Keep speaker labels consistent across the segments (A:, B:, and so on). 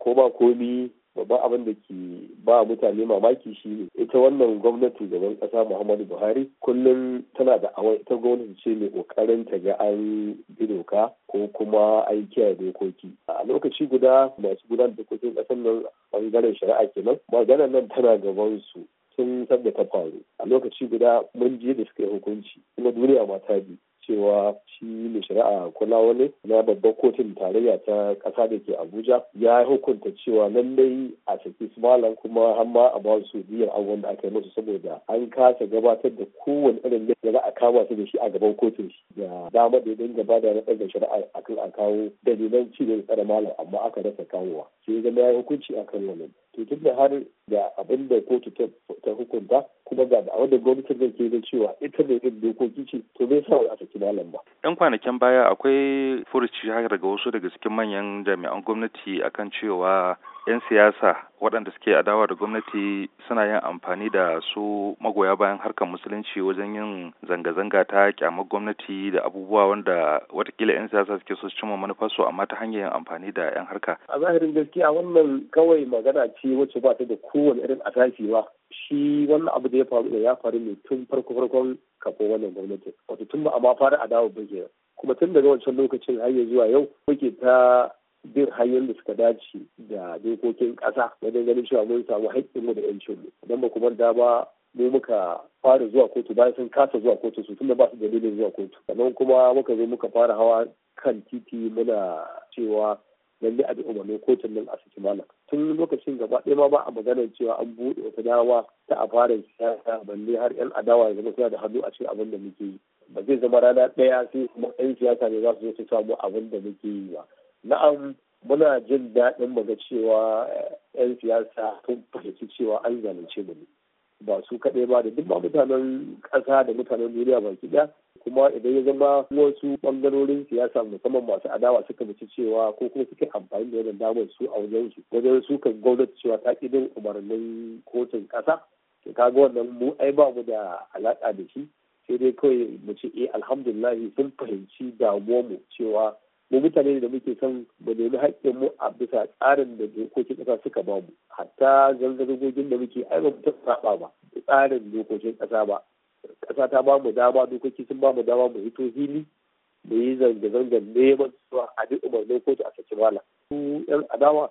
A: ko ba komi babban abin da ke ba mutane mamaki shi ne ita wannan gwamnati gaban kasa muhammadu buhari kullum tana da awai ita gwamnati ce mai kokarin ta ga an bi doka ko kuma an kiyaye dokoki a lokaci guda masu gudanar da dokokin kasar nan bangaren shari'a kenan maganar nan tana gaban su sun san da ta faru a lokaci guda mun je da suka yi hukunci kuma duniya ma ta bi cewa shi mai shari'a kulawale na babban kotun tarayya ta ƙasa da ke abuja ya hukunta cewa lallai a saki su malam kuma har ma a ba su biyar abubuwan da aka yi musu saboda an kasa gabatar da kowane irin da za a kama su da shi a gaban kotun shi da dama da ya dinga ba da naɗar da shari'a akan a kawo dalilan ci da tsare malam amma aka rasa kawowa sai zama ya yi hukunci akan wannan to tun da har da abin da kotu ta hukunta kuma ga da wanda gwamnatin zai ke da cewa ita da yin dokoki ce to bai sa a saki malam ba.
B: yan kwanakin baya akwai furuci haka daga wasu daga cikin manyan jami'an gwamnati akan cewa 'yan siyasa waɗanda suke adawa da gwamnati suna yin amfani da su magoya bayan harkar musulunci wajen yin zanga-zanga ta kyamar gwamnati da abubuwa wanda watakila 'yan siyasa suke so su cimma manufarsu amma ta hanyar yin amfani da 'yan harka.
A: a zahirin gaskiya wannan kawai magana ce wacce ba ta da kowane irin asasi ba shi wannan abu da ya faru da ya faru ne tun farko farkon kafin wannan gwamnati wato tun ba a ma fara adawa ba ke kuma tun daga wancan lokacin har zuwa yau muke ta bin hanyoyin da suka dace da dokokin ƙasa wajen ganin cewa mun samu haƙƙinmu da ƴancinmu idan ba kuma da ba mu muka fara zuwa kotu bayan sun kasa zuwa kotu su tunda ba su dalilin zuwa kotu sannan kuma muka zo muka fara hawa kan titi muna cewa lalle a bi umarnin kotun nan a saki malam tun lokacin gaba ɗaya ma ba a maganar cewa an buɗe wata dama ta a fara siyasa balle har yan adawa ya zama suna da hannu a cikin abin da muke yi ba zai zama rana ɗaya sai kuma yan siyasa ne za su zo su samu abin da muke yi ba na'am muna jin daɗin muga cewa 'yan siyasa sun fahimci cewa an zalunce mu ne ba su kaɗai ba da duk ba mutanen ƙasa da mutanen duniya baki ɗaya kuma idan ya zama wasu ɓangarorin siyasa musamman masu adawa suka mace cewa ko kuma suke amfani da wannan damar su a wajen su wajen su kan gwamnati cewa ta ƙi bin umarnin kotun ƙasa to kaga wannan mu ai ba mu da alaƙa da shi sai dai kawai mu ce eh alhamdulillah sun fahimci damuwar mu cewa mu mutane da muke son mu nemi haƙƙin mu a bisa tsarin da dokokin ƙasa suka ba mu hatta zangargogin da muke ai ba mu saba ba tsarin dokokin ƙasa ba ƙasa ta ba mu dama dokoki sun ba mu dama mu hito hili mu yi zanga-zangar neman cewa a duk umarnin kotu a saki mala su yan adawa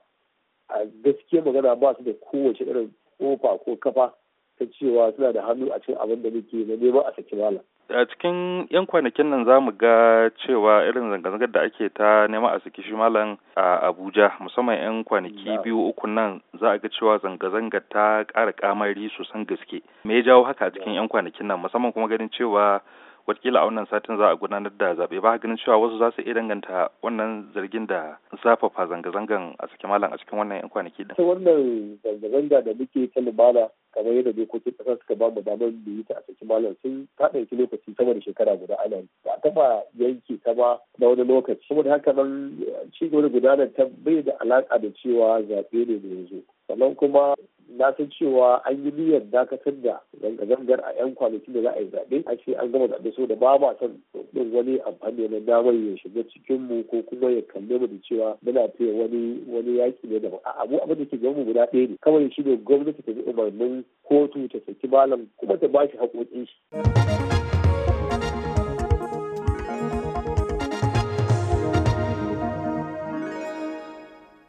A: a gaskiya magana ba su da kowace irin kofa ko kafa ta cewa suna da hannu a cikin abin da muke na neman a saki mala
B: a cikin yan kwanakin nan za mu ga cewa irin zanga-zangar da ake ta neman a saki shi malam a abuja musamman yan kwanaki biyu uku nan za a ga cewa zanga-zangar ta ƙara kamari sosan gaske me ya jawo haka a cikin yan kwanakin nan musamman kuma ganin cewa watakila a wannan satin za a gudanar da zaɓe ba ganin cewa wasu za su iya danganta wannan zargin da zafafa zanga-zangan a saki malam a cikin wannan yan kwanaki din.
A: wannan zanga-zanga da muke ta lumana kamar yadda dokokin ƙasa suka ba mu damar mu yi ta a saki malam sun ta ɗauki lokaci sama da shekara guda ana yi ba taɓa yanke ta ba na wani lokaci saboda haka nan ci gaba da gudanar ta bai da alaƙa da cewa zaɓe ne da yanzu sannan kuma na san cewa an yi niyyar dakatar da zanga-zangar a 'yan kwanaki da za a yi zaɓe a ce an gama zaɓe so da ba ma son ɗin wani amfani na damar ya shiga cikin mu ko kuma ya kalle mu da cewa muna fiye wani wani yaƙi ne daban a abu abin da ke gaban mu guda ɗaya ne kawai shi ne gwamnati ta bi umarnin kotu ta saki malam kuma ta ba shi haƙoƙin shi.